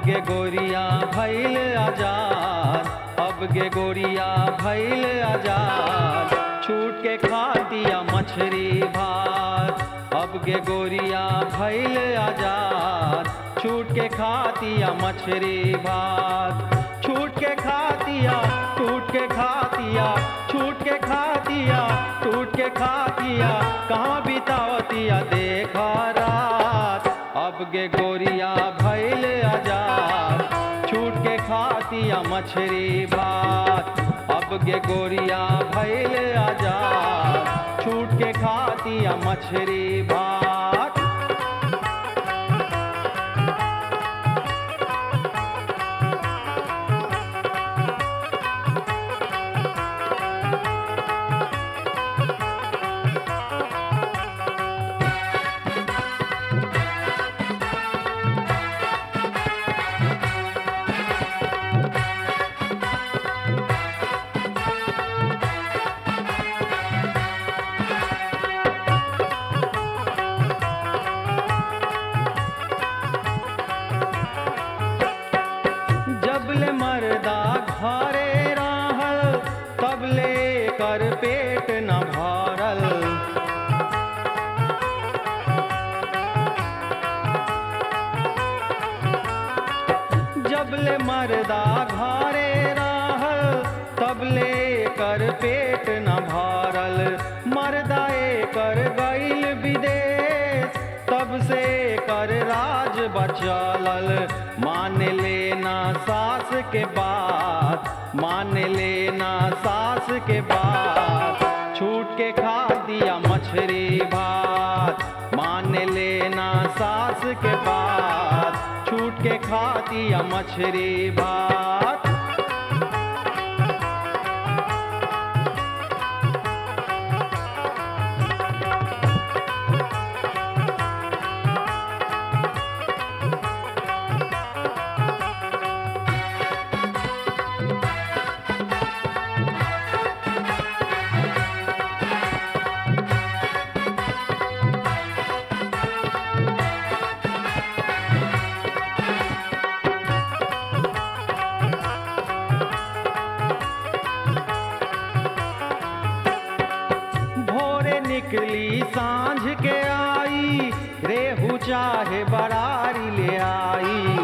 गे गोरिया भैल आजाद अब गे गोरिया भैल आजाद छूट के खातिया मछरी भात अब गे गोरिया भैल आजाद छूट के खातिया मछरी भात छूट के खातिया टूट के खातिया छूट के खातिया टूट के खातिया कहाँ बितावतिया देखा रात अब गे गोरिया भैल आजाद छूट के खातिया मछरी भात अब गे गोरिया भैल आजाद छूट के खातिया मछरी भात जबले मर्दा घरे रहल तबले कर पेट न भरल जबले मर्दा घरे रहल तबले कर पेट न भरल मर्दा कर गईल विदेश तब से कर राज बचलल मान लेना सास के बात मान लेना सास के बात छूट के खा दिया मछरी भात मान लेना सास के बात छूट के खा दिया मछरी भात भोरे निकली सांझ के आई रेहू चाहे बरारी ले आई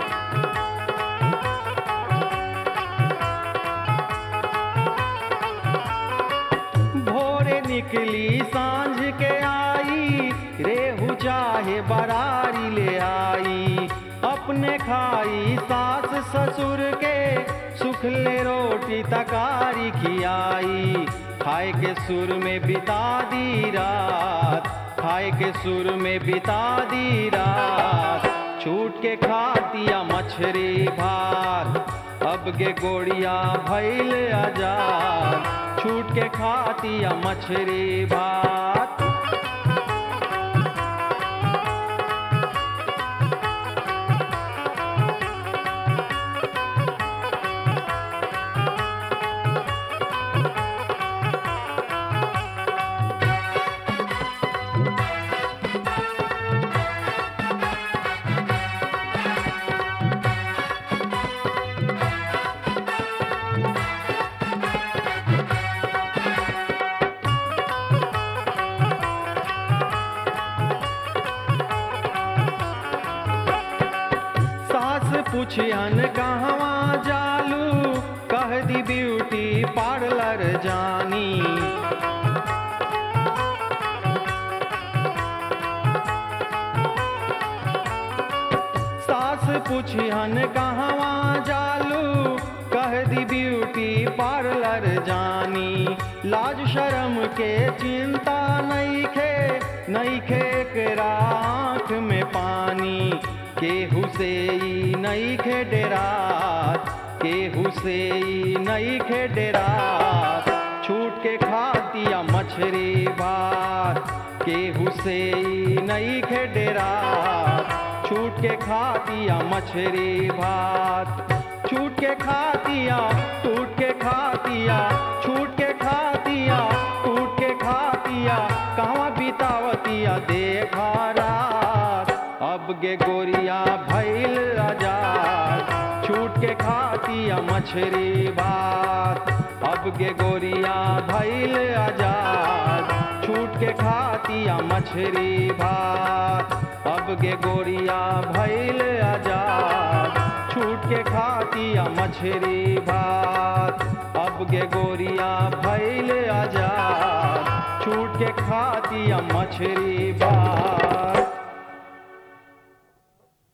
भोरे निकली सांझ के आई रेहू चाहे बरारी ले आई अपने खाई सास ससुर के सुखले रोटी तकारी खियाई खाए के सुर में बिता दी रात खाए के सुर में बिता दी रात छूट के खातिया मछरी भात अब गे गोड़िया भैल आजाद छूट के खातिया मछरी भात सास पूछियन कहवा जालू कह दी ब्यूटी पार्लर जानी सास पूछियन कहवा जालू कह दी ब्यूटी पार्लर जानी लाज शर्म के चिंता नहीं खे नहीं खे एकरा आँख में पानी केहू से ई नहीं खे डेरात केहू से ई नहीं खे डेरात छूट के खातिया मछरी भात केहू से ई नहीं खे डेरात छूट के खातिया मछरी भात छूट के खातिया टूट के खातिया छूट के खातिया टूट के खातिया कहवा बितावतिया देखा रात अब गे गोरिया भैल आजाद छूट के खातिया मछरी भात अब गे गोरिया भैल आजाद छूट के खातिया मछरी भात अब गे गोरिया भैल आजाद छूट के खातिया मछरी भात अब गे गोरिया भैल आजाद छूट के खातिया मछरी भात